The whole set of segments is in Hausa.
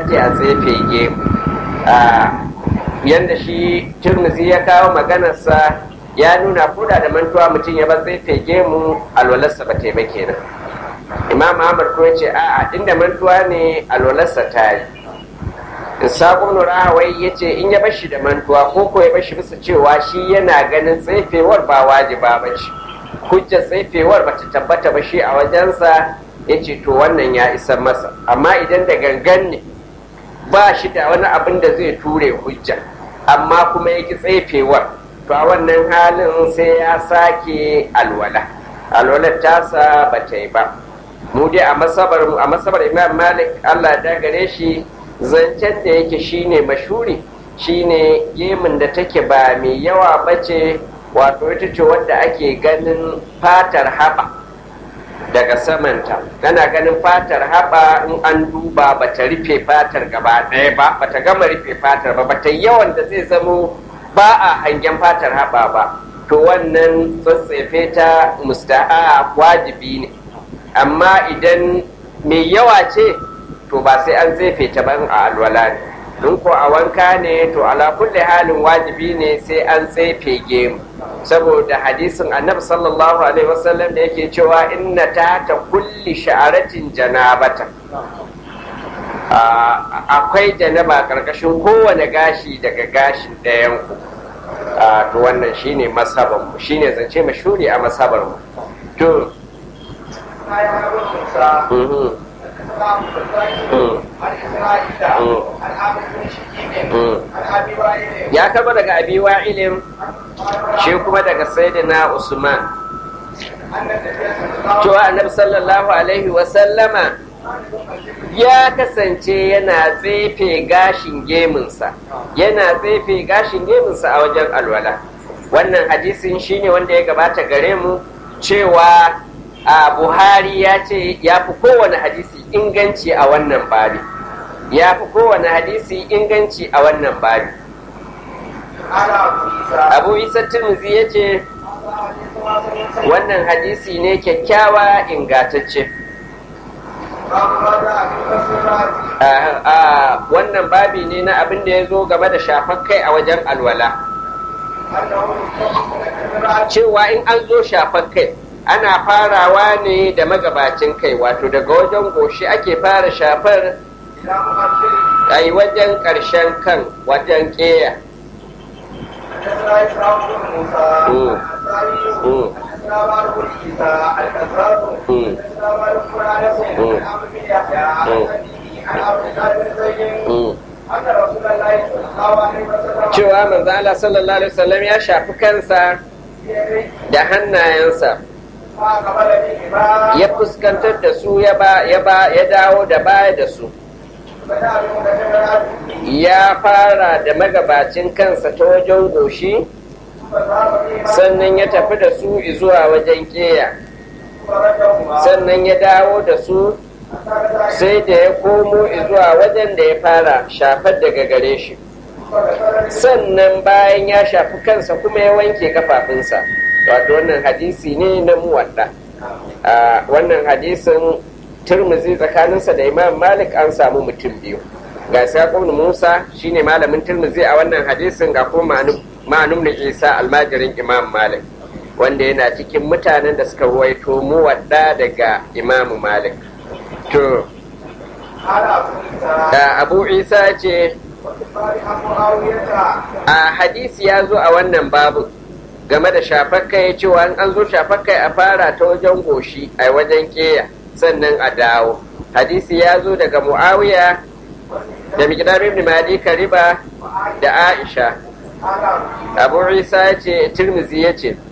ce a tsefe gemu yadda shi turmuzi ya kawo maganarsa ya nuna koda da mantuwa mutum ya bar tsefe gemu alwalarsa ba taimake nan imam ahmad ko ya ce a'a inda mantuwa ne alwalarsa ta yi Isaƙun Nurawai ya ce in ya bashi da mantuwa ko ko ya bashi bisa cewa shi yana ganin tsefewar ba wajiba ba ce. Hujjar tsefewar ba ta tabbata ba shi a wajensa ya ce to wannan ya isa masa. Amma idan da gangan ne ba shi da wani abin da zai ture hujja amma kuma ya ki tsefewar to a wannan halin sai ya sake alwala. Alwalar tasa ba ta yi ba. Mu dai a masabar Imam Malik Allah da gare shi zancen da yake shine mashuri shine gemun da take ba mai yawa bace wato ita ce wadda ake ganin fatar haɓa daga samanta kana ganin fatar haɓa in an duba bata rufe fatar gaba ɗaya ba bata gama rufe fatar ba bata yawan da zai zamo ba a hangen fatar haɓa ba to wannan tsatsefe ta musta'a wajibi ne amma idan mai yawa ce to ba sai an tsefe ta ban a alwala ne in ko a wanka ne to ala kulli halin wajibi ne sai an tsefe gemu saboda hadisin annabi sallallahu alaihi wasallam da yake cewa inna ta ta kulli sha'aratin janabata akwai janaba karkashin kowane gashi daga gashin ɗayan ku to wannan shine masaban mu shine zance mashuri a masabar mu to ya taba daga abi wa'ilin shi kuma daga sayyidina usman cewa annabi sallallahu alaihi wasallama ya kasance yana tsefe gashin geminsa yana tsefe gashin geminsa a wajen alwala wannan hadisin shine wanda ya gabata gare mu cewa a buhari ya ce ya fi kowane hadisi inganci a wannan babi ya fi kowane hadisi inganci a wannan babi abu isa turmuzi ya ce wannan hadisi ne kyakkyawa ingatacce a wannan babi ne na abin da ya zo game da shafar kai a wajen alwala cewa in an zo shafar kai ana farawa ne da magabacin kai wato daga wajen goshi ake fara shafar a yi wajen ƙarshen kan wajen ƙeya cewa manzo Allah sallallahu alaihi wasallam ya shafi kansa da hannayensa ya fuskantar da su ya dawo da baya da su ya fara da magabacin kansa ta wajen goshi sannan ya tafi da su zuwa wajen keya sannan ya dawo da su sai da ya komo zuwa wajen da ya fara shafar daga gare shi sannan bayan ya shafi kansa kuma ya wanke kafafunsa wato wannan hadisi ne na muwadda wannan hadisin turmuzi tsakaninsa da imam malik an samu mutum biyu ga saƙon musa shine malamin turmuzi a wannan hadisin ga kuma ma'anum na isa almajirin imam malik wanda yana cikin mutanen da suka ruwaito muwadda daga imam malik to abu isa ce a hadisi ya zo a wannan babu game da shafakka ya cewa an zo shafakka a fara ta wajen goshi a wajen keya sannan a dawo hadisi ya zo daga muawiya da miqdam ibn madi kariba da aisha abu isa ya ce tirmizi ya ce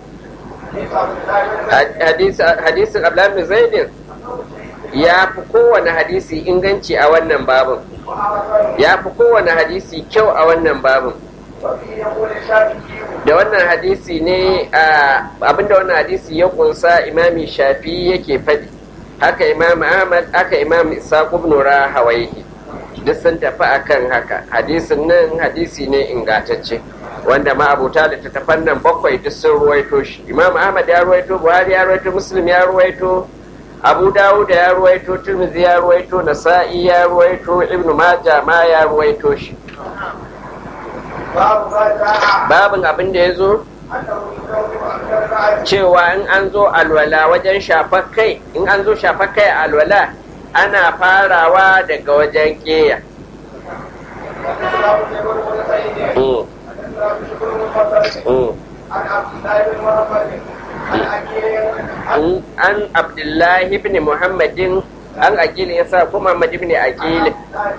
hadisin abdullahi zaidin ya fi kowane hadisi inganci a wannan babin ya fi kowane hadisi kyau a wannan babin da wannan hadisi ne abinda wannan hadisi ya kunsa imami shafi yake faɗi haka imam ahmad haka imam isaq ibn rahawaihi duk sun tafi akan haka hadisin nan hadisi ne ingatacce wanda ma abuta da tattafan nan bakwai duk sun ruwaito shi imam ahmad ya ruwaito buhari ya ruwaito muslim ya ruwaito abu dawud ya ruwaito tirmidhi ya ruwaito nasa'i ya ruwaito ibnu maja ma ya ruwaito shi babin abin da ya zo cewa in an zo alwala wajen shafar kai in an zo shafar kai a alwala ana farawa daga wajen keya an abdullahi ibn muhammadin an akili ya sa kuma muhammad ibn akili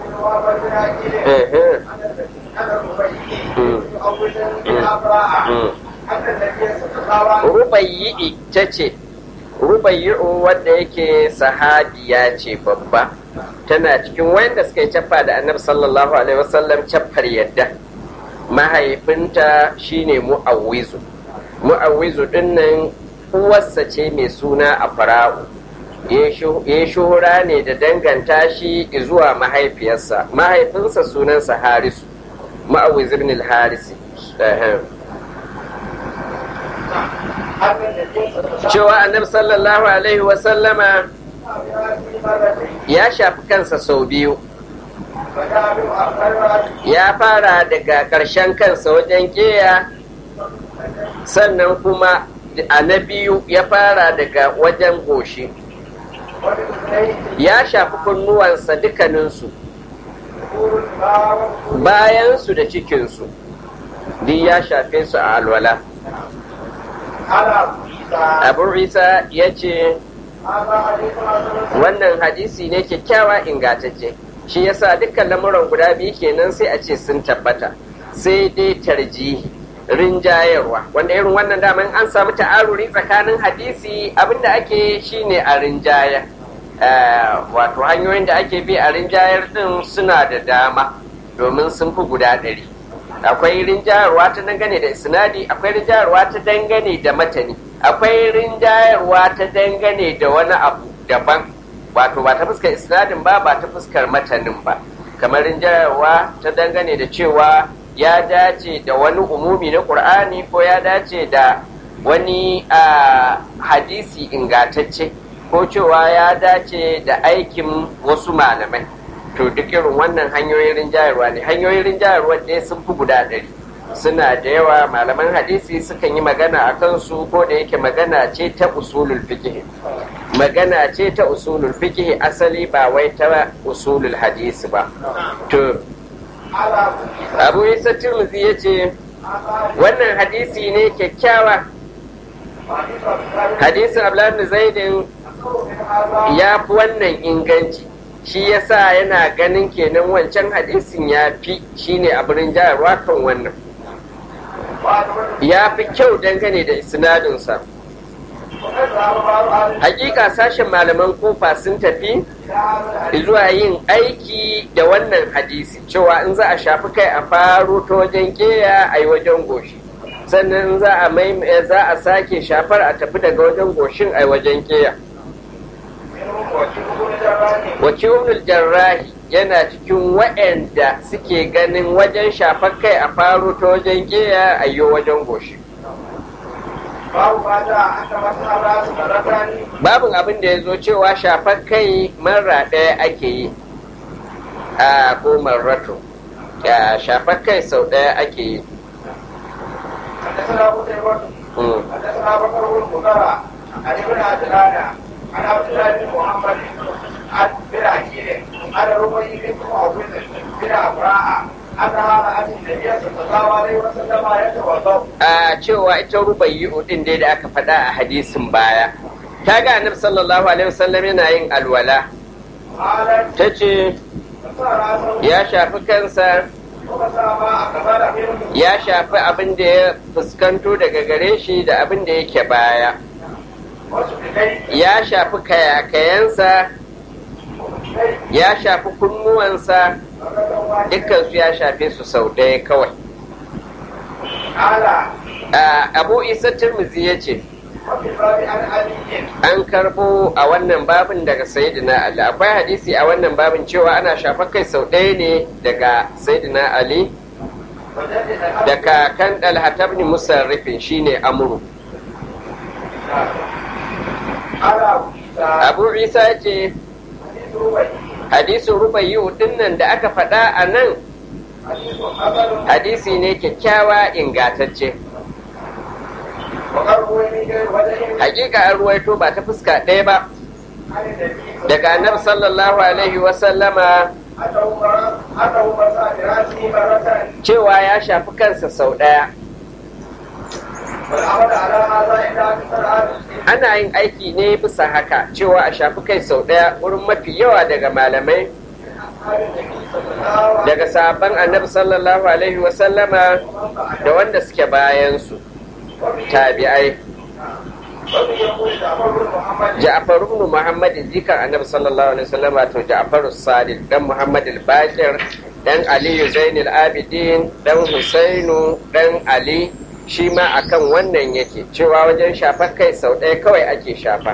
rubayyi ta ce rubayyi'u wadda yake sahabiya ce babba tana cikin wanda suka yi cappa da annabi sallallahu alaihi wasallam cappar yadda mahaifinta shine mu'awwizu mu'awwizu dinnan uwarsa ce mai suna a fara'u ya shuhura ne da danganta shi zuwa mahaifiyarsa mahaifinsa sunansa harisu ma'awiz ibn al-harisi cewa annabi sallallahu alaihi wasallama ya shafi kansa sau biyu ya fara daga ƙarshen kansa wajen keya sannan kuma a na biyu ya fara daga wajen goshi ya shafi kunnuwansa dukkaninsu bayansu da cikinsu duk ya shafe su a alwala abu isa ya ce wannan hadisi ne kyakkyawa ingantacce shi yasa dukkan lamuran guda biyu kenan sai a ce sun tabbata sai dai tarjihi rinjayarwa wanda irin wannan daman an samu ta'aruri tsakanin hadisi abinda ake shine a rinjaya wato hanyoyin da ake bi a rinjayar din suna da dama domin sun fi guda ɗari akwai rinjayarwa ta dangane da isnadi akwai rinjayarwa ta dangane da matani akwai rinjayarwa ta dangane da wani abu daban wato ba ta fuskar isnadin ba ba ta fuskar matanin ba kamar rinjayarwa ta dangane da cewa ya dace da wani umumi na ƙur'ani ko ya dace da wani hadisi ingatacce ko cewa ya dace da aikin wasu malamai to duk irin wannan hanyoyin rinjayarwa ne hanyoyin rinjayarwa ne sun fi guda ɗari suna da yawa malaman hadisi sukan yi magana a kansu ko da yake magana ce ta usulul fiqh magana ce ta usulul fiqh asali ba wai ta usulul hadisi ba to abu isa tirmidhi ya ce wannan hadisi ne kyakkyawa hadisin abdullahi zaidin ya fi wannan inganci shi yasa yana ganin kenan wancan hadisin ya fi shine abin jayarwa kan wannan ya fi kyau dangane da isnadinsa hakika sashen malaman kofa sun tafi zuwa yin aiki da wannan hadisi cewa in za a shafi kai a faro ta wajen keya a yi wajen goshi sannan za a mai za a sake shafar a tafi daga wajen goshin a yi wajen keya wakilul jarrahi yana cikin waɗanda suke ganin wajen shafar kai a faro ta wajen keya a yi wajen goshi babin abin da ya zo cewa shafar kai mara ɗaya ake yi a ko marrato shafar kai sau ɗaya ake yi عن ابن عجلان عن عبد الله بن محمد عن بن عقيل عن ربيع بن معوذ بن افراء a cewa ita rubayyu din dai da aka faɗa a hadisin baya ta ga annabi sallallahu alaihi wasallam yana yin alwala ta ce ya shafi kansa ya shafi abin da ya fuskanto daga gare shi da abin da yake baya ya shafi kayakayensa ya shafi kunnuwansa dukkansu ya shafe su sau ɗaya kawai abu isa turmuzi ya ce an karbo a wannan babin daga sayyidina ali akwai hadisi a wannan babin cewa ana shafa kai sau ɗaya ne daga sayyidina ali daga kan dalhatabni musarrifin shine amuru abu isa ya ce hadisin rubayi dinnan da aka faɗa a nan hadisi ne kyakkyawa ingatacce hakika an ruwaito ba ta fuska ɗaya ba daga annabi sallallahu alaihi wasallama cewa ya shafi kansa sau ɗaya ana yin aiki ne bisa haka cewa a shafi kai sau ɗaya wurin mafi yawa daga malamai daga sabon annabi sallallahu alaihi wasallama da wanda suke bayansu tabi'ai Ja'far ibn Muhammad jikan Annabi sallallahu alaihi wasallam to Ja'far as-Sadiq dan Muhammad al-Baqir dan Ali Zainul Abidin dan Husainu dan Ali shi ma akan wannan yake cewa wajen shafar kai sau ɗaya kawai ake shafa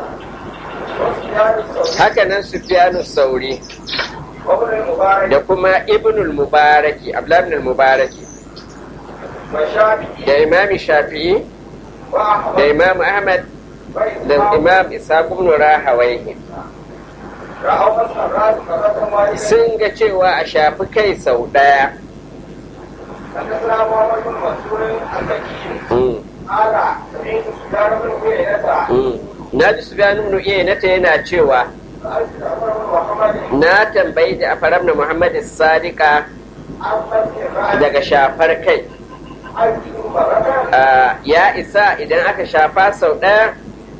haka nan Sufyanu Sauri da kuma Ibnul Mubaraki Abdullah ibn Mubaraki da Imami Shafi'i da imam ahmad da imam ishaq ibn rahawaihi sun ga cewa a shafi kai sau ɗaya na ji su gani ibn iyanata yana cewa na tambayi da afaram na muhammad sadiqa daga shafar kai ya isa idan aka shafa sau ɗaya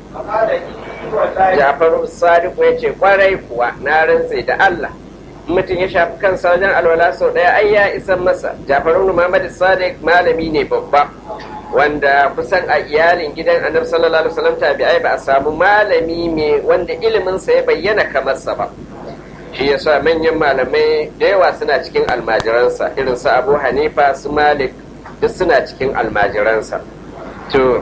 jafaru sadiku ya ce kwarai kuwa na rantse da Allah mutum ya shafi kansa wajen alwala sau ɗaya ai ya isan masa jafaru muhammad sadiq malami ne babba wanda kusan a iyalin gidan annabi sallallahu alaihi wasallam tabi'ai ba a samu malami mai wanda iliminsa ya bayyana kamar sa ba shi yasa manyan malamai da yawa suna cikin almajiransa irin su abu hanifa su malik duk suna cikin almajiransa to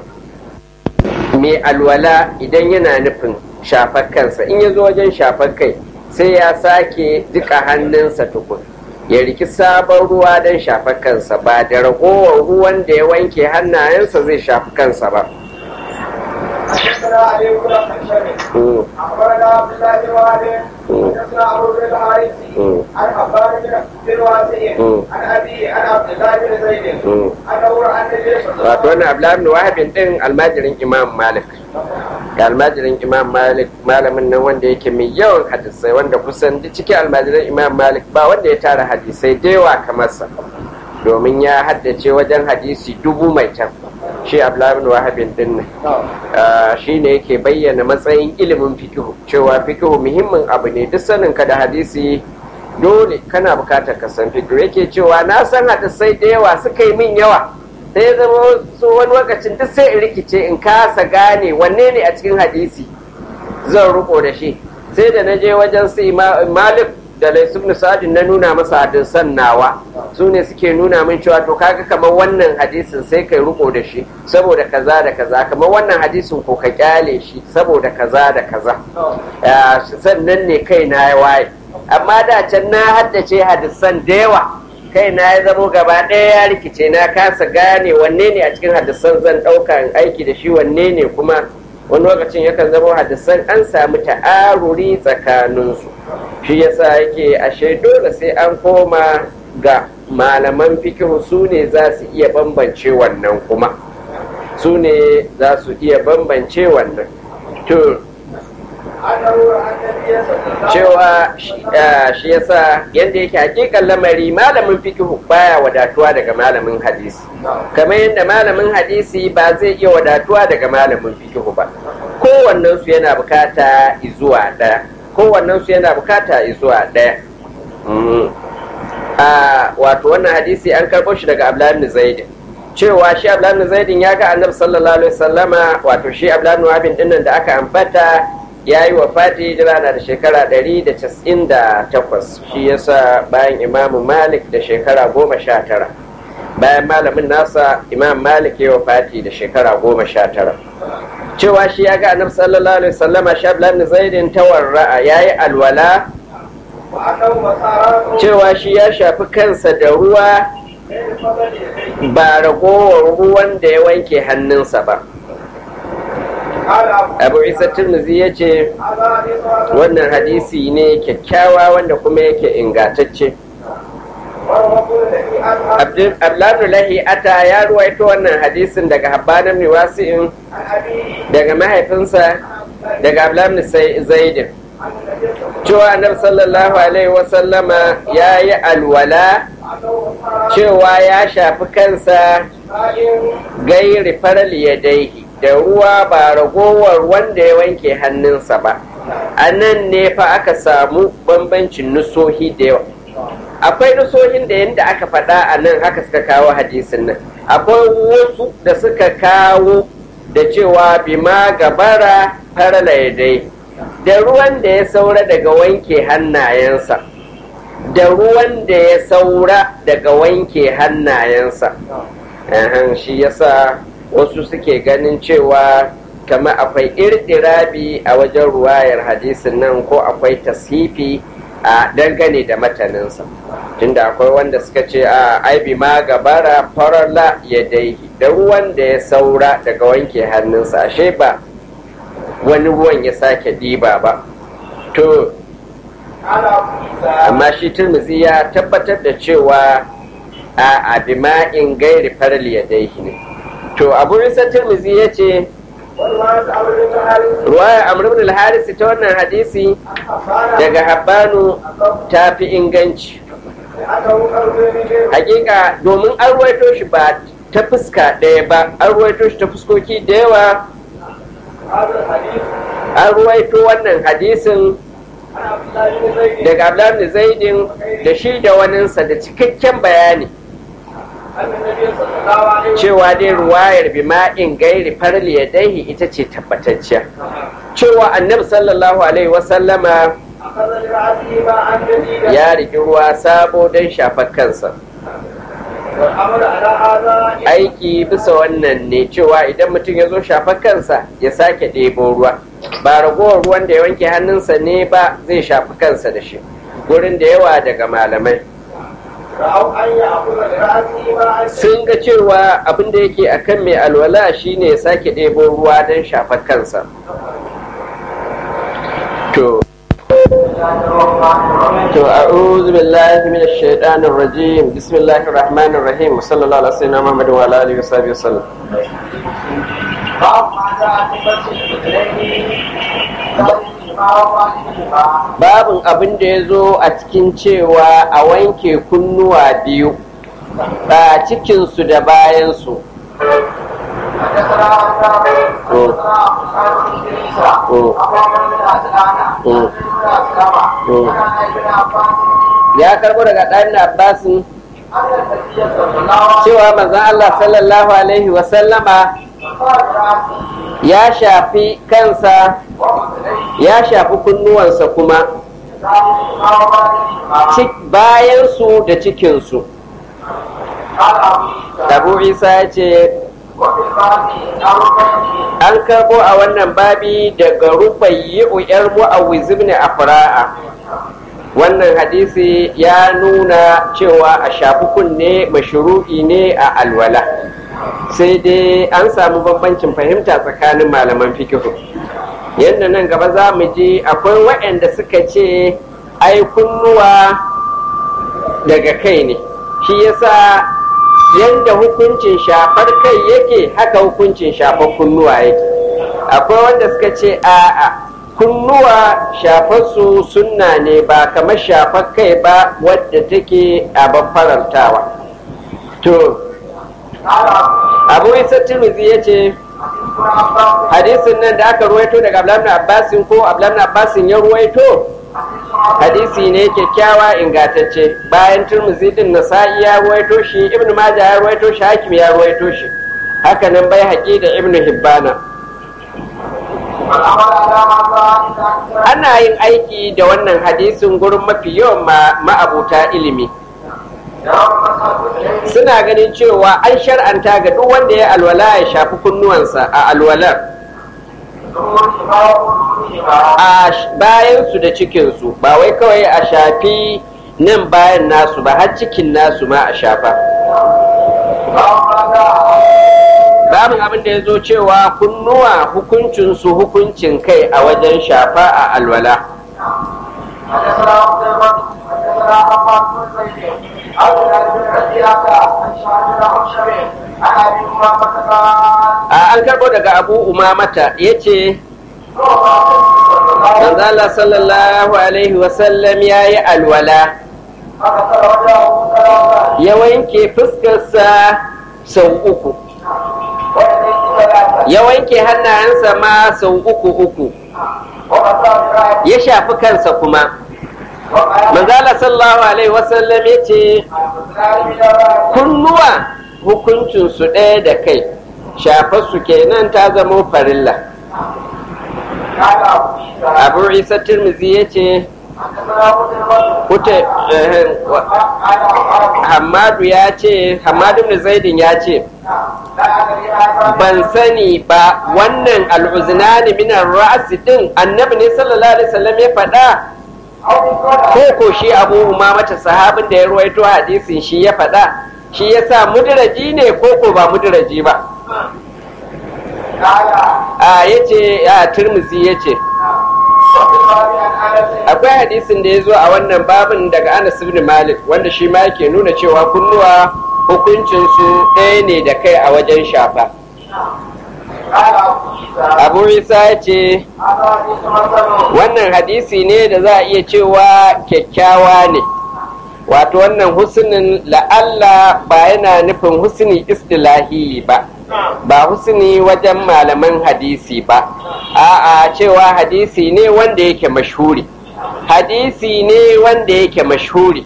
mai alwala idan yana nufin shafar kansa in ya zo wajen shafar kai sai ya sake duka hannunsa tukun ya riki sabon ruwa don shafar kansa ba da ragowar ruwan da ya wanke hannayensa zai shafi kansa ba حدثنا علي بن خشب اخبرنا عبد الله بن وهب حدثنا ابو بن الحارث عن عباد بن واسع عن ابي عن عبد الله بن زيد انه راى النبي صلى الله wato wannan abdullahi bin wahabin din almajirin imam malik ga almajirin imam malik malamin nan wanda yake mai yawan hadisai wanda kusan duk cikin almajirin imam malik ba wanda ya tara hadisai da yawa kamar sa domin ya haddace wajen hadisi dubu mai can shi abdullahi bin wahabin din nan shi ne yake bayyana matsayin ilimin fikihu cewa fikihu muhimmin abu ne duk sanin ka da hadisi dole kana bukatar ka san fikihu yake cewa na san hadisai da yawa suka yi min yawa sai ya zama su wani lokacin duk sai in rikice in kasa gane wanne ne a cikin hadisi zan riko da shi sai da na je wajen su malik da laisubnu sa'adin na nuna masa hadisan nawa su ne suke nuna min cewa to kaga kamar wannan hadisin sai kai riko da shi saboda kaza da kaza kamar wannan hadisin ko ka kyale shi saboda kaza da kaza sannan ne kai na ya waye amma da can na haddace hadisan da yawa kai na ya zamo gaba ɗaya ya rikice na kasa gane wanne ne a cikin hadisan zan ɗauka in aiki da shi wanne ne kuma wani lokacin yakan zama hadisan an samu ta'aruri tsakaninsu shi yasa yake ashe dole sai an koma ga malaman fikihu su ne za su iya bambance wannan kuma su ne za su iya bambance wannan to cewa shi yasa yadda yake hakikan lamari malamin fikihu baya wadatuwa daga malamin hadisi kamar yadda malamin hadisi ba zai iya wadatuwa daga malamin fikihu ba kowannensu yana bukata izuwa ɗaya kowannensu yana bukata izuwa ɗaya wato wannan hadisi an karɓo shi daga abdullahi zaidin cewa shi abdullahi zaidin ya ga annabi sallallahu alaihi wasallama wato shi abdullahi wabin dinnan da aka ambata ya yi wa fati jira na da shekara 198 shi yasa bayan imamu malik da shekara goma sha tara bayan malamin nasa imam malik ya wa fati da shekara goma sha tara cewa shi ya ga annabi sallallahu alaihi wasallama shi abdullahi zaidin tawarra'a ya yi alwala cewa shi ya shafi kansa da ruwa ba ragowar ruwan da ya wanke hannunsa ba قال أبو abu isa tirmizi ya ce هذا حديث حسن wannan hadisi ne kyakkyawa wanda kuma yake ingantacce والرسول الذي أنهى abdullahi ata ya ruwaito wannan hadisin daga habbanan miwasi'in عن أبيه daga mahaifinsa daga abdullahi zaidin عن النبي صلى الله cewa annabi sallallahu alaihi wasallama ya yi alwala عليه cewa ya shafi kansa وسلم gairi faral yadaihi da ruwa ba ragowar wanda ya wanke hannunsa ba a nan ne fa aka samu bambancin nusohi da yawa akwai nusohin da yadda aka faɗa a nan haka suka kawo hadisin nan akwai wasu da suka kawo da cewa bima gabara farala yadai da ruwan da ya saura daga wanke hannayensa da ruwan da ya saura daga wanke hannayensa Ahan, shi yasa wasu suke ganin cewa kama akwai irdirabi a wajen ruwayar hadisin nan ko akwai tashifi a dangane da mataninsa tunda akwai wanda suka ce a aibi ma gabara farala ya daihi da ruwan da ya saura daga wanke hannunsa ashe ba wani ruwan ya sake ɗiba ba to قال أبو عيسى amma shi turmuzi ya tabbatar da cewa a abima'in gairi faral ya daihi ne to abu isa turmuzi ya ce والله أمر بن حارث ruwaya amr ibn al-haris ta wannan hadisi أخبرنا daga habbanu ta fi inganci أنه قرب من hakika domin an ruwaito shi ba ta fuska ɗaya ba an ruwaito shi ta fuskoki da yawa هذا الحديث an ruwaito wannan hadisin عن عبد الله بن زيد daga abdullahi zaidin da shi da waninsa da cikakken bayani أن النبي صلى الله عليه وسلم cewa dai ruwayar bima'in gairi farli ya daihi ita ce tabbatacciya cewa annabi sallallahu alaihi wasallama أخذ لرأسه ماء جديدا ya riki ruwa sabo don shafar kansa والأمر على هذا aiki bisa wannan ne cewa idan mutum ya zo shafar kansa ya sake ɗebo ruwa ba ragowar ruwan da ya wanke hannunsa ne ba zai shafi kansa da shi gurin da yawa daga malamai رأوا أن يأخذ لرأسه ماء sun ga cewa abin da yake akan mai alwala shine ya sake ɗebo ruwa don shafar kansa to to a'udhu billahi minash shaitanir rajim bismillahir rahmanir rahim sallallahu alaihi wasallam muhammad wa ala alihi wasahbihi wasallam باب ما جاء في مسح الرجلين babin abin da ya zo a cikin cewa a wanke kunnuwa biyu ba cikinsu da bayansu حدثنا عبد الله حدثنا ابو سعيد بن ادريس ابو عمرو بن عسلان عن ابن اسلم عن ابن عباس ya karbo daga ɗan abbasin ان النبي صلى الله عليه cewa manzon Allah sallallahu alaihi wasallama وسلم قال راسه ya shafi kansa وأذنيه ya shafi kunnuwansa kuma cik- bayansu da cikinsu قال abu ابو عيسى isa ya ce وفي الباب أربعين an karbo a wannan babi daga rubayyi'u yar mu'awwiz ibn afra'a wannan hadisi ya nuna cewa a shafi kunne mashru'i ne a alwala sai dai an samu bambancin fahimta tsakanin malaman fikihu yadda nan gaba za mu ji akwai waɗanda suka ce ai kunnuwa daga kai ne shi yasa yadda hukuncin shafar kai yake haka hukuncin shafar kunnuwa yake akwai wanda suka ce a'a kunnuwa shafarsu sunna ne ba kamar shafar kai ba wadda take abin farantawa to قال abu أبو عيسى isa tirmidhi ya ce حديث عباس hadisin nan da aka ruwaito daga abdullahi ibn abbasin ko abdullahi ibn abbasin ya ruwaito hadisi ne kyakkyawa ingantacce bayan turmuzi din nasa'i ya ruwaito shi ibn majah ya ruwaito shi hakim ya ruwaito shi haka nan bai haƙi da ibn hibbana والأمر على هذا إذا ana yin aiki da wannan hadisin gurin mafi yawan ma- ma'abuta ilimi يوم مسح الرجلين suna ganin cewa an shar'anta ga duk wanda ya alwala ya shafi kunnuwansa a alwalar ظهورهما وقلوبهما a sh- bayansu da cikinsu ba wai kawai a shafi nan bayan nasu ba har cikin nasu ma a shafa باب ما جاء babin abin da ya zo cewa kunnuwa hukuncinsu hukuncin kai a wajen shafa a alwala حدثنا قتيبة حدثنا حماد بن زيد عن بلال بن ربيعة عن شعب بن حشم عن ابي امامة قال a an karbo daga abu umamata ya ce manzala sallallahu alaihi wasallam ya yi alwala فغسل وجهه ثلاثا ya wanke fuskarsa sau uku ويديه ثلاثا ya wanke hannayensa ma sau uku uku وغسل ذراعيه ya shafi kansa kuma وقال manzala sallallahu alaihi wasallam ya ce الغسلان من الراس kunnuwa hukuncinsu ɗaya da kai shafarsu kenan ta zama farilla قال ابو عيسى abu isa tirmizi ya ce حدثنا قتيبة kuta eh, wa- قال أخبرني hamadu ya ce hamadu ibn zaidin ya ce لا أدري هذا ban sani ba wannan al'uznani minar ra'asi din annabi ne sallallahu alaihi wasallam ya faɗa أو من ko قول ko shi abu umamata sahabin da ya ruwaito hadisin shi ya faɗa shi yasa mudiraji ne ko ko ba mudiraji ba قال a yace a turmuzi yace وفي الباب عن أنس akwai hadisin da ya zo a wannan babin daga Anas ibn Malik wanda shi ma yake nuna cewa kunnuwa hukuncin su ɗaya ne da kai a wajen shafa قال أبو عيسى Abu Isa ya ce هذا حديث مثل wannan hadisi ne da za a iya cewa kyakkyawa ne wato wannan husnin la'alla ba yana nufin husni istilahi ba ba husni wajen malaman hadisi ba a'a cewa hadisi ne wanda yake mashhuri hadisi ne wanda yake mashhuri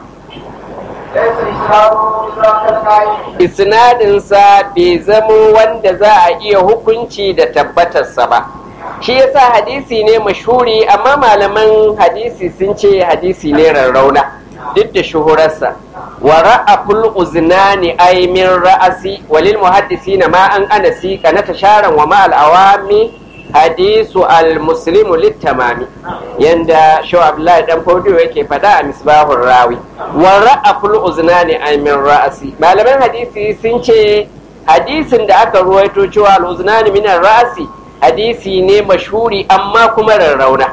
ليس إسلامه إدراك القائم isnadinsa bai zamo wanda za a iya hukunci da tabbatarsa ba shi yasa hadisi ne mashhuri amma malaman hadisi sun ce hadisi ne rarrauna duk da shuhurarsa wa ra'aful uznani ay min ra'asi walil muhaddisina ma an anasi kana tasharan wa ma al awami hadisu al muslimu littamami yanda shaw abdullahi dan fodiyo yake fada a misbahur rawi wa ra'aful uznani ay min ra'asi malaman hadisi sun ce hadisin da aka ruwaito cewa al uznani min ra'asi hadisi ne mashhuri amma kuma rarrauna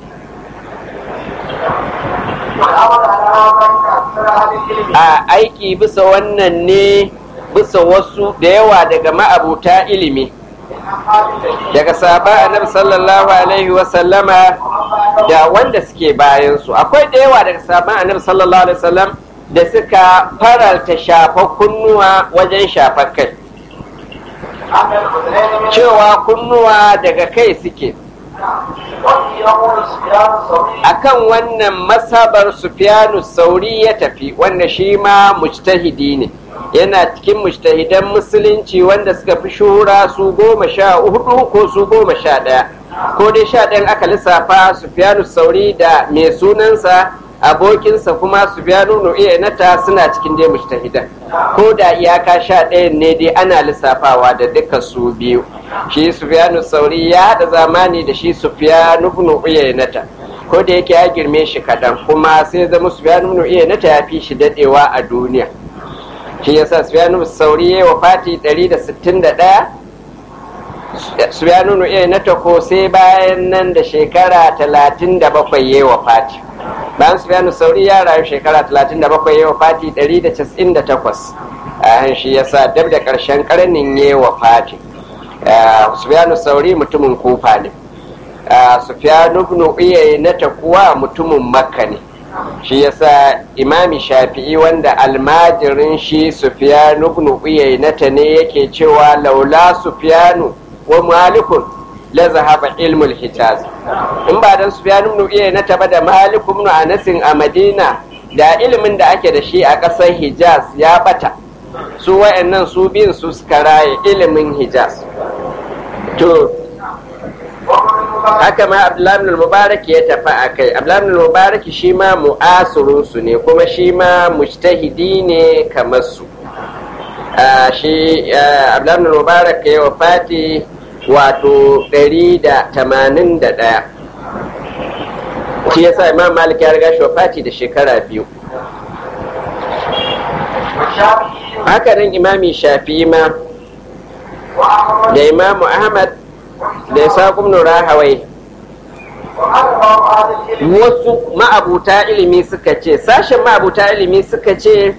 والأمر على هذا عند أكثر أهل العلم a aiki bisa wannan ne bisa wasu da yawa daga ma'abuta ilimi من أصحاب النبي daga sahaba annabi sallallahu alaihi wa sallama da wanda suke bayan su akwai da yawa daga sahaban annabi sallallahu alaihi wasallam da suka faralta shafa kunnuwa wajen shafar kai أن الأذنين من cewa kunnuwa daga kai suke وفي يقول سفيان الثوري akan wannan masabar sufyanu sauri ya tafi wanda shi ma mujtahidi ne yana cikin mujtahidan musulunci wanda suka fi shuhura su goma sha hudu ko su goma sha ɗaya ko dai sha ɗayan aka lissafa sufyanu sauri da mai sunansa abokinsa kuma sufyanu nu'iyanata suna cikin dai mujtahidan ko da iyaka sha ɗayan ne dai ana lissafawa da duka su biyu shi sufyanu sauri ya haɗa zamani da shi sufyanu nu'iyanata ko da yake ya girme shi kaɗan kuma sai zama sufyanu nu'iyanata ya fi shi daɗewa a duniya shi yasa sufyanu sauri ya wa fati 161 sufyanu nu'iyanata ko sai bayan nan da shekara 37 ya wa fati bayan sufyanu sauri ya rayu shekara 37 ya wa fati 198 a shi yasa dab da ƙarshen ƙarnin ya wa fati sufyanu sauri mutumin kufa ne sufyanu ibn uyaynata kuwa mutumin makka ne shi yasa imami shafi'i wanda almajirin shi sufyanu ibn uyaynata ne yake cewa laula sufyanu wa malikun la zahaba ilmul hijaz in ba dan sufyanu ibn uyaynata ba da malik ibn anas a madina da ilimin da ake da shi a ƙasar hijaz ya bata su wayannan su biyun su suka raye ilimin hijaz to haka ma abdullahi ibn mubarak ya tafi a kai abdullahi ibn mubarak shi ma mu'asirun su ne kuma shi ma mujtahidi ne kamar su shi abdullahi ibn mubarak ya wafati wato 181 shi yasa imam malik ya riga shi wafati da shekara biyu haka nan imami shafi ma da imamu ahmad da isa ibn rahawai wasu ma'abuta ilimi suka ce sashen ma'abuta ilimi suka ce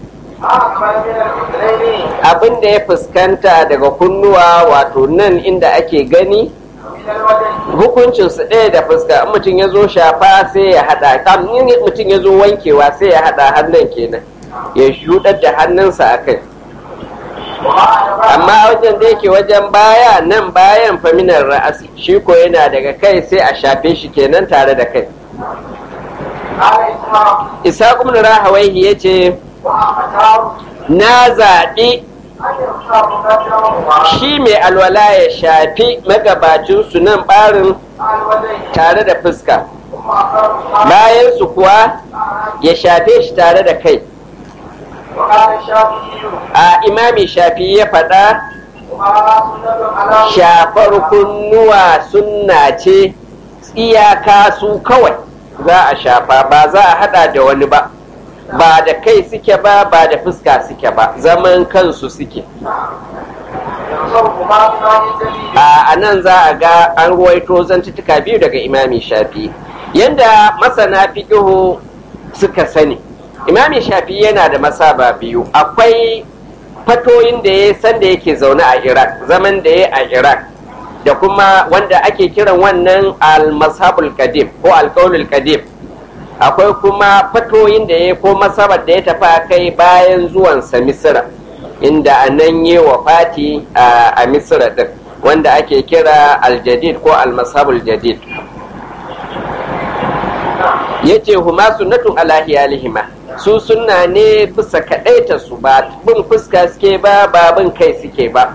abin da ya fuskanta daga kunnuwa wato nan inda ake gani hukuncinsu ɗaya da fuska in mutum ya zo shafa sai ya haɗa in mutum ya zo wankewa sai ya haɗa hannun kenan ya shuɗar da hannunsa a kai amma wajen da yake wajen baya nan bayan faminar ra'asi shi ko yana daga kai sai a shafe shi kenan tare da kai isa ibn rahawaihi ya ce na zaɓi shi mai alwala ya shafi magabacinsu nan ɓarin tare da fuska bayan su kuwa ya shafe shi tare da kai a imami shafi ya faɗa shafar kunnuwa sunna ce iyaka su kawai za a shafa ba za a hada da wani ba ba da kai suke ba ba da fuska suke ba zaman kansu suke a nan za a ga an ruwaito zantuttuka biyu daga imami shafi yadda masana fiƙihu suka sani imami shafi yana da masaba biyu akwai fatoyin da ya san da yake zaune a iraq zaman da ya a iraq da kuma wanda ake kiran wannan al-mashabul qadim ko al qadim akwai kuma fatoyin da ya ko masabar da ya tafi a kai bayan zuwansa misira inda a nan yi wa fati a misira din wanda ake kira al-jadid ko al-mashabul jadid yace huma sunnatun ala hiyalihima su sunna ne bisa kaɗaita su ba bin fuska suke ba ba bin kai suke ba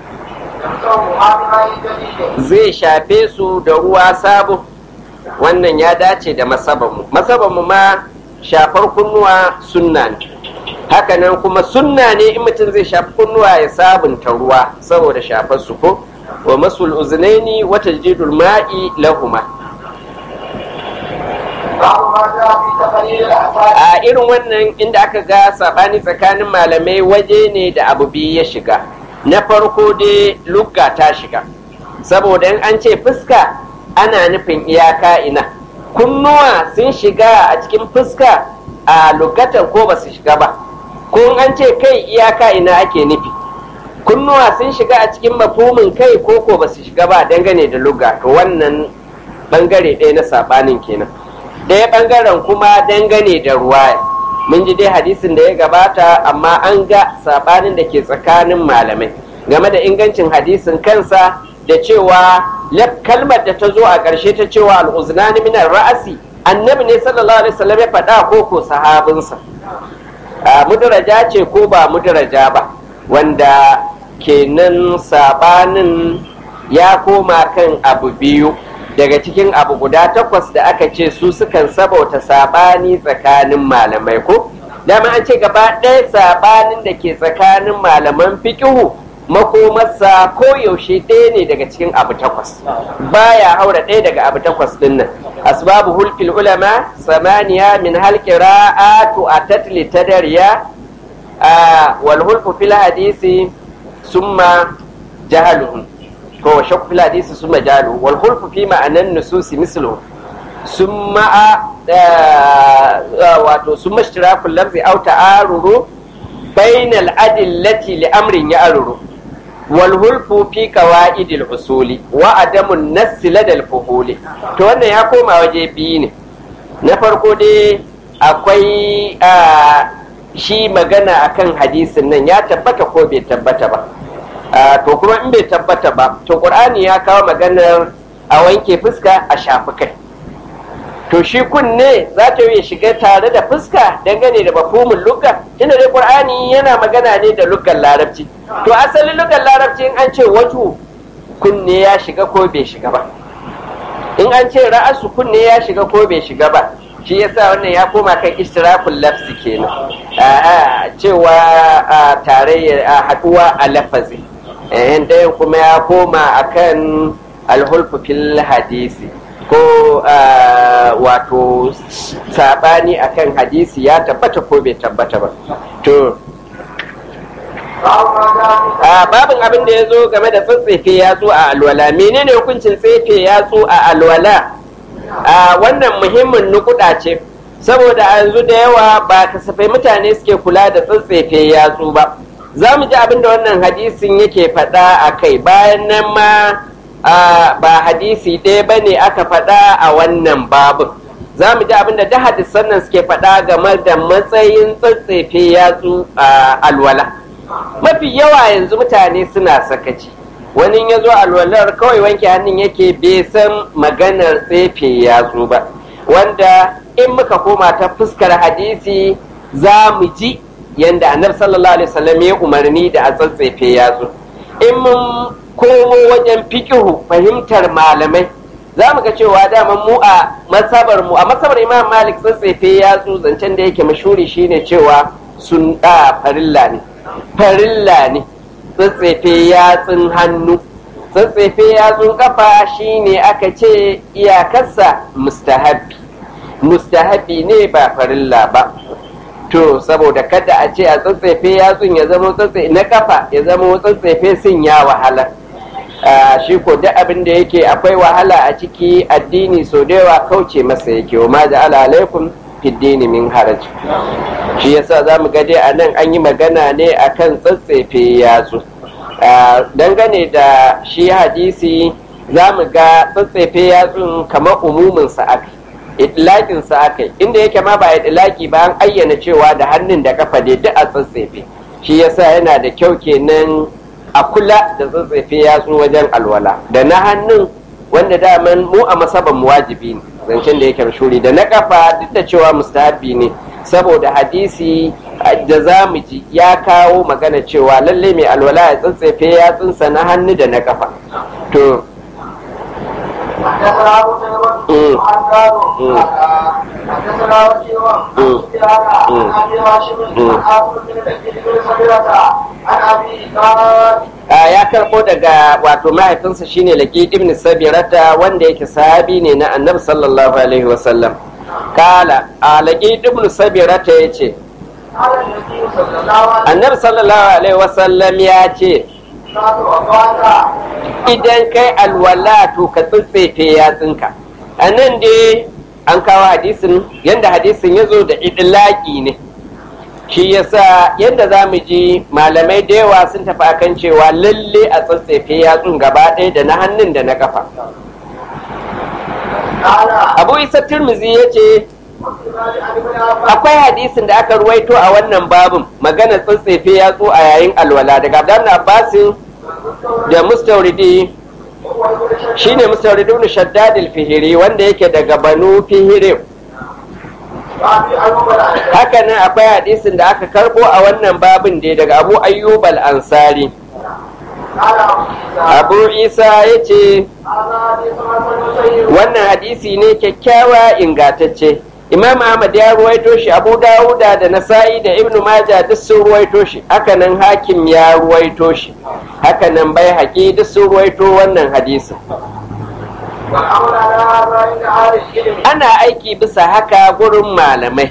zai shafe su da ruwa sabo wannan ya dace da masabanmu masabanmu ma shafar kunnuwa sunna ne hakanan kuma sunna ne in mutum zai shafi kunnuwa ya sabunta ruwa saboda shafar su ko wa masul uznaini wa tajdidul ma'i lahuma a irin wannan inda aka ga sabani tsakanin malamai waje ne da abu biyu ya shiga na farko dai lugga ta shiga saboda in an ce fuska ana nufin iyaka ina kunnuwa sun shiga a cikin fuska a lugatan ko ba su shiga ba ko an ce kai iyaka ina ake nufi kunnuwa sun shiga a cikin mafumin kai ko ko ba su shiga ba dangane da lugga to wannan bangare ɗaya na sabanin kenan ɗaya ɓangaren kuma dangane da ruwa mun ji dai hadisin da ya gabata amma an ga saɓanin da ke tsakanin malamai game da ingancin hadisin kansa da cewa kalmar da ta zo a ƙarshe ta cewa al'uznani minar ra'asi annabi ne sallallahu alaihi wasallam ya faɗa ko ko sahabinsa mudaraja ce ko ba mudaraja ba wanda kenan saɓanin ya koma kan abu biyu daga cikin abu guda takwas da aka ce su sukan sabauta sabani tsakanin malamai ko dama an ce gaba ɗaya sabanin da ke tsakanin malaman fikihu makomarsa ko yaushe ɗaya ne daga cikin abu takwas baya haura ɗaya daga abu takwas ɗin nan asbabu hulkil ulama samaniya min halqira'atu atat litadariya wal hulfu fil hadisi summa jahaluhum ko shakku fil hadisi summa jalu wal khulfu fi ma'anan nususi mislu summa wato summa ishtirakul lafzi aw ta'aruru bainal adillati li amrin ya'ruru wal hulfu fi qawaidil usuli wa adamun nass ladal fuhuli to wannan ya koma waje biyu ne na farko dai akwai shi magana akan hadisin nan ya tabbata ko bai tabbata ba to kuma in bai tabbata ba to qur'ani ya kawo maganar a wanke fuska a shafi kai to shi kunne za ta yi shiga tare da fuska dangane da mafhumin lugga tunda dai qur'ani yana magana ne da luggan larabci to asalin luggan larabci in an ce waju kunne ya shiga ko bai shiga ba in an ce ra'asu kunne ya shiga ko bai shiga ba shi yasa wannan ya koma kan istirafin lafsi kenan a cewa tare haduwa a lafazi ɗayan kuma ya koma akan alhulfu fil hadisi ko wato sabani akan hadisi ya tabbata ko bai tabbata ba to a babin abin da ya zo game da tsatsefe yatsu a alwala menene hukuncin tsefe yatsu a alwala a wannan muhimmin nukuda ce saboda a yanzu da yawa ba kasafai mutane suke kula da tsatsefe yatsu ba za mu ji abin da wannan hadisin yake faɗa a kai bayan nan ma ba hadisi ɗaya ba ne aka faɗa a wannan babin za mu ji abin da da hadisan nan suke faɗa game da matsayin tsatsefe yatsu a alwala mafi yawa yanzu mutane suna sakaci wani ya zo alwalar kawai wanke hannun yake bai san maganar tsefe yatsu ba wanda in muka koma ta fuskar hadisi za mu ji yadda annabi sallallahu alaihi wasallam ya umarni da a tsatsefe yatsu in mun komo wajen fikihu fahimtar malamai za mu ga cewa daman mu a masabar mu a masabar imam malik tsatsefe yatsu zancen da yake mashuri shine cewa sun da farilla ne farilla ne tsatsefe yatsun hannu tsatsefe yatsun kafa shine aka ce iyakarsa mustahabi mustahabi ne ba farilla ba to saboda kada a ce a tsatsefe yatsun ya zama tsatsefe na kafa ya zama tsatsefe sun ya wahala shi ko duk abin da yake akwai wahala a ciki addini so da yawa kauce masa yake wa ma ja'ala alaikum fiddini min haraj shi yasa za mu dai a nan an yi magana ne akan tsatsefe yatsu dangane da shi hadisi za mu ga tsatsefe yatsun kamar umuminsa aka itlaƙinsa aka inda yake ma ba itlaki ba an ayyana cewa da hannun da kafa dai duk a tsatsefe shi yasa yana da kyau kenan a kula da tsatsefe yatsu wajen alwala da na hannun wanda daman mu a masaban mu wajibi ne zancen da yake mashuri da na kafa duk da cewa mustahabi ne saboda hadisi da za mu ji ya kawo magana cewa lalle mai alwala ya tsatsefe yatsunsa na hannu da na kafa to حدثنا ابو سلمة عن دارو حدثنا وكيع عن سفيان عن ابي هاشم عن عاصم بن بن سميرة عن ابي قال ya karɓo daga wato mahaifinsa shine laqid ibn sabirata wanda yake sahabi ne na annabi sallallahu alaihi wasallam kala a laqid ibn sabirata yace قال النبي صلى الله عليه annabi sallallahu alaihi wasallam ya ce وسلم idan kai alwala to ka tsitsefe yatsunka a nan dai an kawo hadisin yadda hadisin ya zo da idlaki ne shi yasa yadda za mu ji malamai da yawa sun tafi akan cewa lalle a tsatsefe yatsun gaba ɗaya da na hannun da na kafa قال abu isa turmizi ya ce akwai hadisin da aka ruwaito a wannan babin magana tsatsefe yatsu a yayin alwala daga abdan abbasin da mustauridi shine mustauridi ibn shaddad al-fihiri wanda yake daga banu fihiri haka nan akwai hadisin da aka karbo a wannan babin da daga abu ayyub al-ansari abu isa ya ce wannan hadisi ne kyakkyawa ingantacce imam ahmad ya ruwaito shi abu dawuda da nasa'i da ibnu maja duk sun ruwaito shi hakanan hakim ya ruwaito shi hakanan bai haƙi duk sun ruwaito wannan hadisin ana aiki bisa haka gurin malamai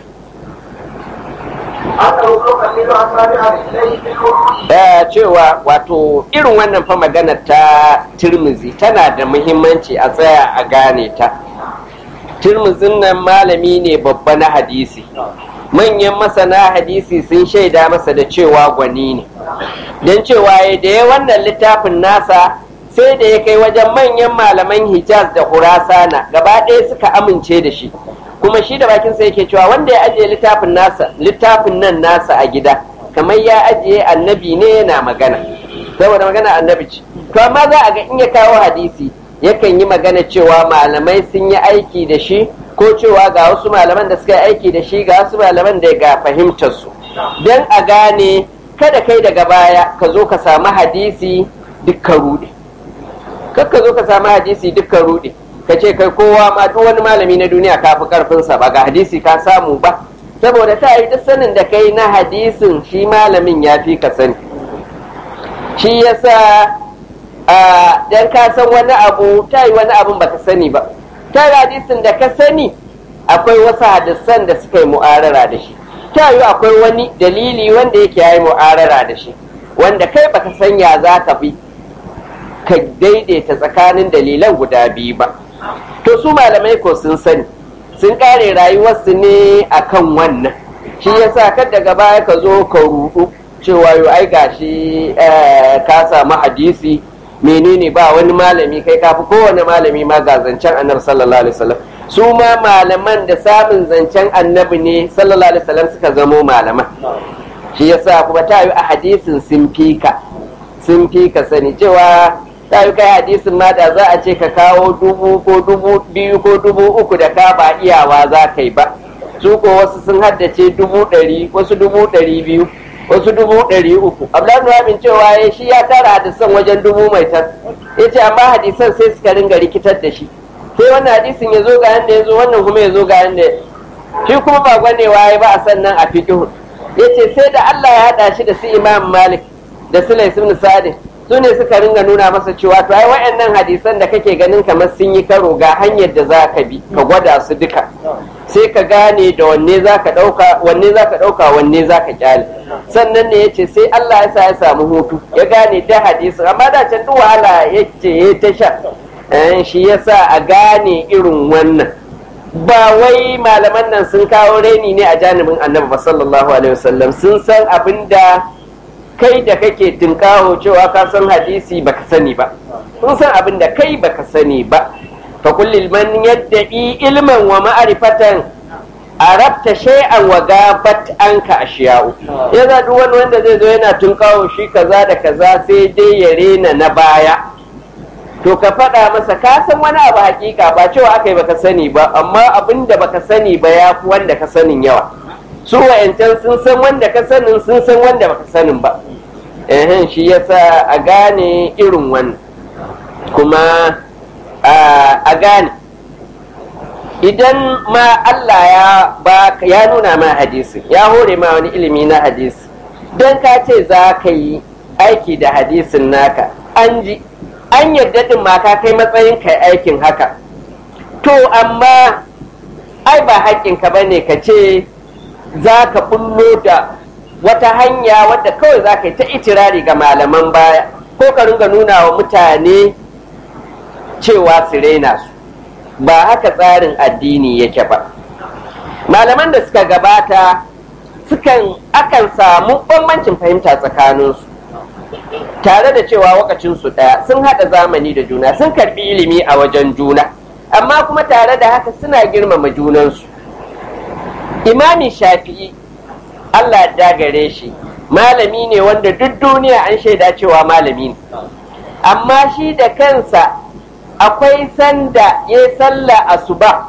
da cewa wato irin wannan fa magana ta turmizi tana da muhimmanci a tsaya a gane ta turmuzin nan malami ne babba na hadisi manyan masana hadisi sun shaida masa da cewa gwani ne don cewa ya da ya wannan littafin nasa sai da ya kai wajen manyan malaman hijaz da hurasana gaba ɗaya suka amince da shi kuma shi da bakinsa yake cewa wanda ya ajiye littafin nasa littafin nan nasa a gida kamar ya ajiye annabi ne yana magana saboda magana annabi ce to amma za a ga in ya kawo hadisi yakan yi magana cewa malamai sun yi aiki da shi ko cewa ga wasu malaman da suka yi aiki da shi ga wasu malaman da ga fahimtar su don a gane kada kai daga baya ka zo ka samu hadisi dukkan rude kar ka zo ka samu hadisi dukkan rude ka ce kai kowa ma duk wani malami na duniya ka fi karfinsa ba ga hadisi ka samu ba saboda ta yi duk sanin da kai na hadisin shi malamin ya fi ka sani shi yasa dan ka san wani abu ta yi wani abun baka sani ba ta hadisin da ka sani akwai wasu hadisan da suka yi mu'arara da shi ta yi akwai wani dalili wanda yake ya yi mu'arara da shi wanda kai baka sanya za ka bi ka daidaita tsakanin dalilan guda biyu ba to su malamai ko sun sani sun kare rayuwarsu ne akan wannan shi yasa kad daga baya ka zo ka rudu cewa yau ai gashi ka samu hadisi menene ba wani malami kai kafi kowane malami ma ga zancen annabi sallallahu alaihi wasallam su ma malaman da samun zancen annabi ne sallallahu alaihi wasallam suka zamo malaman shi yasa kuma ta yi a hadisin sun fika sun fika sani cewa ta yi kai hadisin ma da za a ce ka kawo dubu ko dubu biyu ko dubu uku da ka ba iyawa za ka yi ba su ko wasu sun haddace dubu ɗari wasu dubu ɗari biyu wasu dubu ɗari uku abdullahi nuhamin cewa ya shi ya tara hadisan wajen dubu mai tas ya ce amma hadisan sai suka ringa rikitar da shi sai wannan hadisin ya zo ga yanda ya zo wannan kuma ya zo ga yanda shi kuma ba gwanewa ya ba a sannan a fiƙihu ya ce sai da Allah ya haɗa shi da su imam malik da su ibn sa'ad su ne suka ringa nuna masa cewa to ai wayannan hadisan da kake ganin kamar sun yi karo ga hanyar da za ka bi ka gwada su duka sai ka gane da wanne za ka ɗauka wanne za ka ɗauka wanne za ka kyale sannan ne ya ce sai Allah ya sa ya samu hutu ya gane da hadisin amma da can duk wahala ya ce ya ta sha shi ya sa a gane irin wannan ba wai malaman nan sun kawo reni ne a janibin annabi ba sallallahu alaihi wasallam sun san abin da kai da kake tunkawo cewa ka san hadisi baka sani ba sun san abin da kai baka sani ba fa kullil man yadda'i ilman wa ma'rifatan arabta shay'an wa gabat anka ashiya'u yaza duk wani wanda zai zo yana tunkawo shi kaza da kaza sai dai ya rena na baya to ka faɗa masa ka san wani abu hakika ba cewa aka yi baka sani ba amma abin da baka sani ba ya fi wanda ka sanin yawa su wa'yancan sun san wanda ka sanin sun san wanda baka sanin ba ehen shi yasa a gane irin wannan kuma a gane idan ma Allah ya ba ya nuna ma hadisi ya hore ma wani ilimi na hadisi don ka ce za ka yi aiki da hadisin naka an ji an yarda din ma ka kai matsayin kai aikin haka to amma ai ba haƙƙinka ba ne ka ce za ka bullo da wata hanya wadda kawai za ka yi ta itirari ga malaman baya ko ka ringa nuna wa mutane cewa su raina su ba haka tsarin addini yake ba malaman da suka gabata sukan akan samu bambancin fahimta tsakaninsu tare da cewa wakacinsu ɗaya sun haɗa zamani da juna sun karɓi ilimi a wajen juna amma kuma tare da haka suna girmama junansu imami shafi'i allah ya gare shi malami ne wanda duk duniya an shaida cewa malami ne amma shi da kansa akwai sanda ya sallah asuba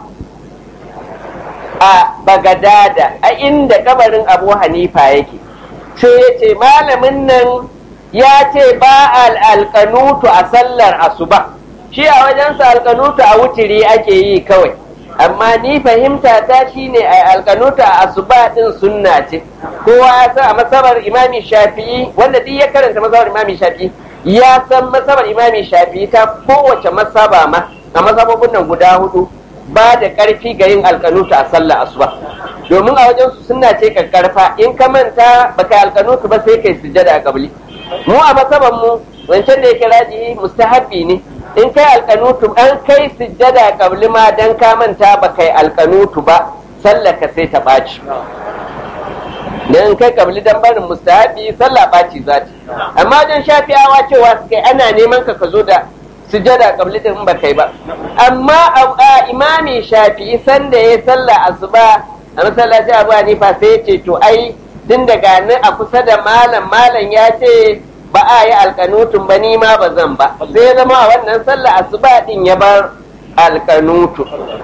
a bagadada a inda kabarin abu hanifa yake sai ya ce malamin nan ya ce ba alƙanutu a sallar asuba shi a wajensa alƙanutu a wutiri ake yi kawai amma ni fahimta ta shine a alƙanutu a asuba din sunna ce kowa ya san a masabar imami shafi'i wanda duk ya karanta masabar imami shafi'i ya san masabar imami shafi'i ta kowace masaba ma a masabobin nan guda hudu ba da ƙarfi ga yin alƙanutu a sallar asuba domin a wajen su sunna ce kakkarfa in ka manta baka alƙanutu ba sai kai sujjada a kabli mu a masaban mu wancan da yake rajihi mustahabbi ne in kai alkanutu an kai sujjada kabli ma dan ka manta ba kai alkanutu ba sallaka sai ta ɓaci dan kai kabli dan barin mustahabbi sallah ɓaci za ta amma wajen shafiyawa cewa su kai ana neman ka ka zo da sujjada kabli din ba kai ba amma a imami shafi'i sanda ya sallah asuba a masallaci abu hanifa sai ya ce to ai tun daga nan a kusa da malam malam ya ce ba a yi alkanutun ba ni ma ba zan ba sai ya zama a wannan sallah asuba din ya bar alkanutu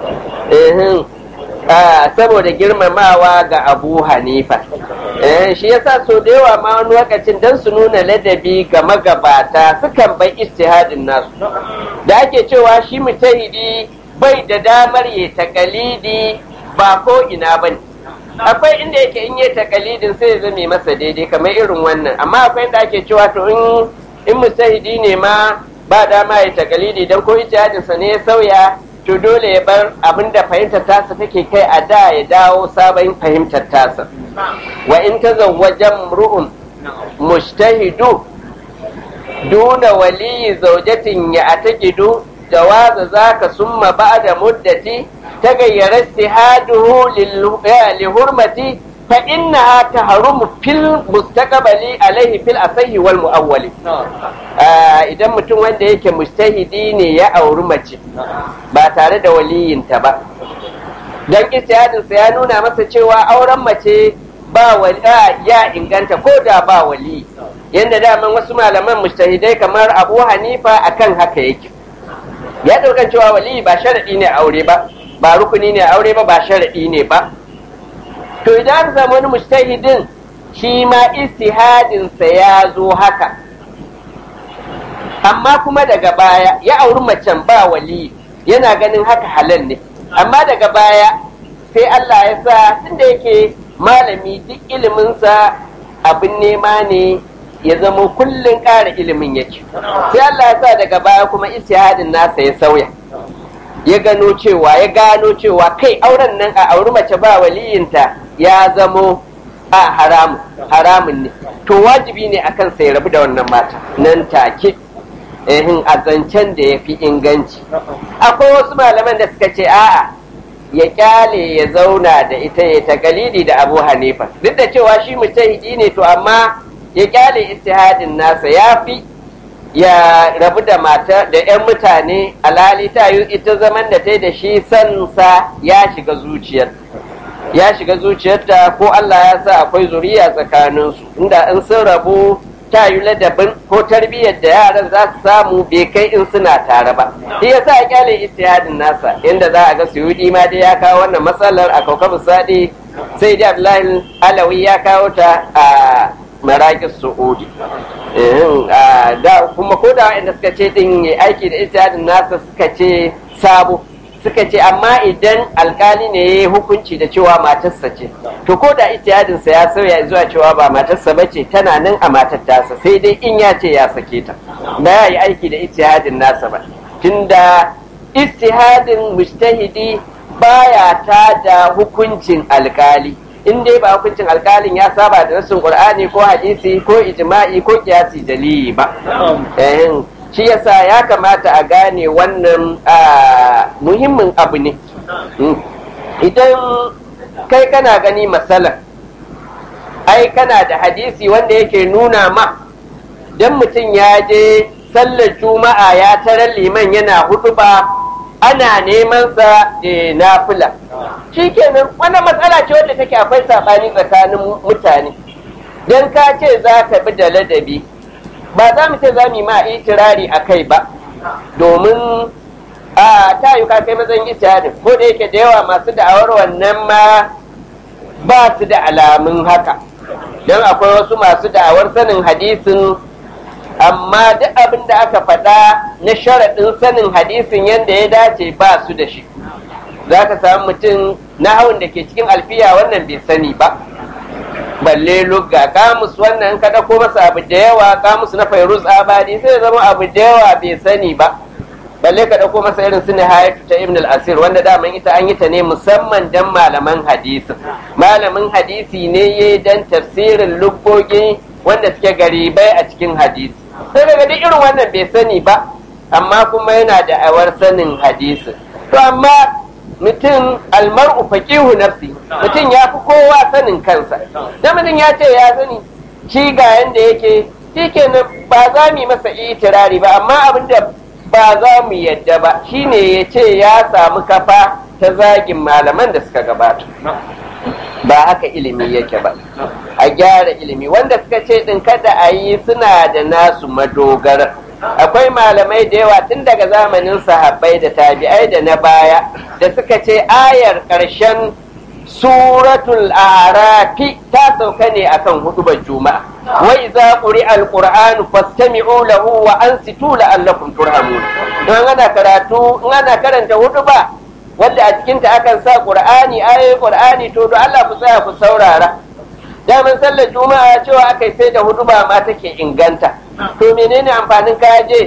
saboda girmamawa ga abu hanifa shi yasa so da yawa ma wani lokacin don su nuna ladabi ga magabata sukan bai istihadin nasu da ake cewa shi mutahidi bai da damar ya takalidi ba ko ina bane akwai inda yake in yi takalidin sai ya zame masa daidai kamar irin wannan amma akwai inda ake cewa to in in mustahidi ne ma ba dama ya takalidi dan ko ijtihadinsa ne ya sauya to dole ya bar abin da fahimtar tasa take kai a da ya dawo sabon fahimtar tasa wa in tazawwaja ru'un mushtahidu duna waliyi zaujatin ya atakidu jawaza zaka summa ba'da muddati tagayyara istihaduhu li hurmati fa innaha tahrumu fil mustaqbali alaihi fil asahi wal muawwali idan mutum wanda yake mustahidi ne ya auri mace ba tare da waliyinta ba dan istihadinsa ya nuna masa cewa auren mace ba wali ya inganta ko da ba wali yadda daman wasu malaman mustahidai kamar abu hanifa akan haka yake ya ɗaukan cewa wali ba sharaɗi ne aure ba ba rukuni ne aure ba ba sharaɗi ne ba to idan aka samu wani mustahidin shi ma istihadinsa ya zo haka amma kuma daga baya ya auri macen ba wali yana ganin haka halal ne amma daga baya sai Allah ya sa tunda yake malami duk iliminsa abin nema ne ya zama kullum ƙara ilimin yake sai Allah ya sa daga baya kuma istihadin nasa ya sauya ya gano cewa ya gano cewa kai auren nan a auri mace ba waliyinta ya zamo a haramun haramun ne to wajibi ne akan sai rabu da wannan mata nan take ehin a zancen da ya fi inganci akwai wasu malaman da suka ce a'a ya kyale ya zauna da ita ya ta galidi da abu hanifa duk da cewa shi mujtahidi ne to amma ya kyale istihadin nasa ya fi ya rabu da mata da 'yan mutane alhali ta yi ita zaman da ta yi da shi sansa ya shiga zuciyar ya shiga zuciyarta ko Allah ya sa akwai zuriya tsakaninsu inda in sun rabu ta yi ladabin ko tarbiyyar da yaran za su samu bai kai in suna tare ba shi yasa ya kyale istihadin nasa inda za a ga suyudi ma dai ya kawo wannan matsalar a kaukabu sadi sai dai abdullahi alawi ya kawo ta a maraƙis su'udi da kuma ko da waɗanda suka ce din ya aiki da istihadin nasa suka ce sabo suka ce amma idan alkali ne ya yi hukunci da cewa matarsa ce to ko da ijtihadinsa ya sauya zuwa cewa ba matarsa ba ce tana nan a matar tasa sai dai in ya ce ya sake ta ba ya yi aiki da ijtihadin nasa ba tunda ijtihadin mujtahidi baya ta da hukuncin alkali in dai ba hukuncin alkalin ya saba da nasin qur'ani ko hadisi ko ijma'i ko kiyasi dalili ba shi yasa ya kamata a gane wannan muhimmin abu ne idan kai kana gani matsala ai kana da hadisi wanda yake nuna ma don mutum ya je sallar juma'a ya tarar liman yana hudu ba ana neman sa da nafila shikenan wannan matsala ce wadda take akwai saɓani tsakanin mutane don ka ce za ka bi da ladabi ba za mu ce za mu yi ma itirari a kai ba domin a ta yi ka kai matsayin ijtihadin ko da yake da yawa masu da'awar wannan ma ba su da alamun haka don akwai wasu masu da'awar sanin hadisin amma duk abin da aka faɗa na sharaɗin sanin hadisin yadda ya dace ba su da shi za ka samu mutum na hawan da ke cikin alfiya wannan bai sani ba balle lugga kamus wannan ka ko masa abu da yawa kamus na fairuz abadi sai zama abu da yawa bai sani ba balle ka dauko masa irin su nihayatu ta ibn al-asir wanda daman ita an yi ta ne musamman dan malaman hadisi malamin hadisi ne ya dan tafsirin luggogi wanda suke garibai a cikin hadisi sai daga duk irin wannan bai sani ba amma kuma yana da awar sanin hadisi to amma mutum almar'u faqihu nafsi mutum ya fi kowa sanin kansa da mutum ya ce ya sani shi ga yanda yake shikenan ba za mu yi masa itirari ba amma abin da ba za mu yadda ba shine ya ce ya samu kafa ta zagin malaman da suka gabata ba haka ilimi yake ba a gyara ilimi wanda suka ce din kada a yi suna da nasu madogara akwai malamai da yawa tun daga zamanin sahabbai da tabi'ai da na baya da suka ce ayar ƙarshen suratul arafi ta sauka ne akan hudubar juma'a wa idza quri'a alqur'anu fastami'u lahu wa ansitu la'allakum turhamun don ana karatu in ana karanta huduba wanda a cikin ta akan sa qur'ani ayoyin qur'ani to do Allah ku tsaya ku saurara daman sallar juma'a cewa akai sai da huduba ma take inganta to menene amfanin ka je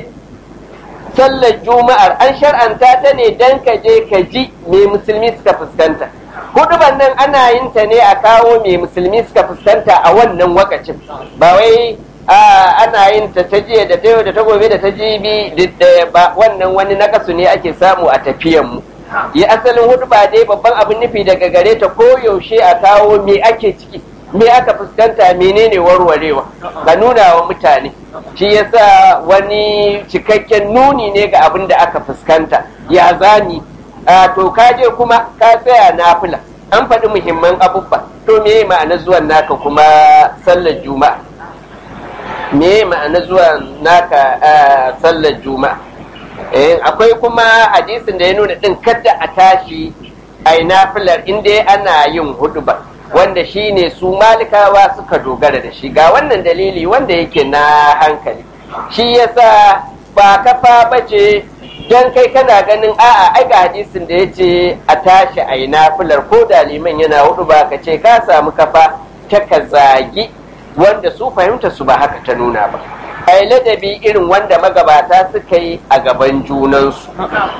sallar juma'ar an shar'anta ta ne dan ka je ka ji me musulmi suka fuskanta huduban nan ana yin ta ne a kawo me musulmi suka fuskanta a wannan wakacin ba wai ana yin ta ta jiya da ta yau da ta gobe da ta jibi da ba wannan wani nakasu ne ake samu a tafiyan mu yi asalin hudu ba dai babban abin nufi daga gare ta ko yaushe a kawo me ake ciki me aka fuskanta menene warwarewa ka nuna wa mutane shi yasa wani cikakken nuni ne ga abin da aka fuskanta ya zani to ka je kuma ka tsaya nafila an faɗi muhimman abubuwa to me ma'ana zuwan naka kuma sallar juma'a me ma'ana zuwan naka sallar juma'a akwai kuma hadisin da ya nuna din kada a tashi a yi nafilar inda ana yin hudu ba wanda shi ne su malikawa suka dogara da shi ga wannan dalili wanda yake na hankali shi yasa ba kafa bace don kai kana ganin a'a ai ga hadisin da ya ce a tashi a yi nafilar ko da liman yana hudu ba ka ce ka samu kafa ta ka zagi wanda su fahimta su ba haka ta nuna ba ai ladabi irin wanda magabata suka yi a gaban junansu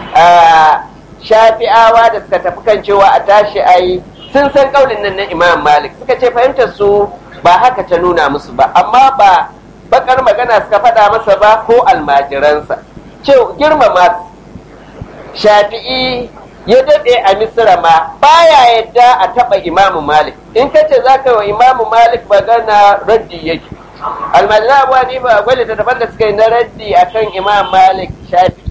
shafi'awa da suka tafi kan cewa a tashi a yi sun san kaulin nan na imam malik suka ce fahimtar su ba haka ta nuna musu ba amma ba bakar magana suka faɗa masa ba ko almajiransa ce girmama shafi'i ya daɗe a misira ma baya yadda a taɓa imamu malik in ka ce za ka wa imamu malik magana raddi yake almajiran abuwa ne ba gwale ta daban da suka yi na raddi akan imam malik shafi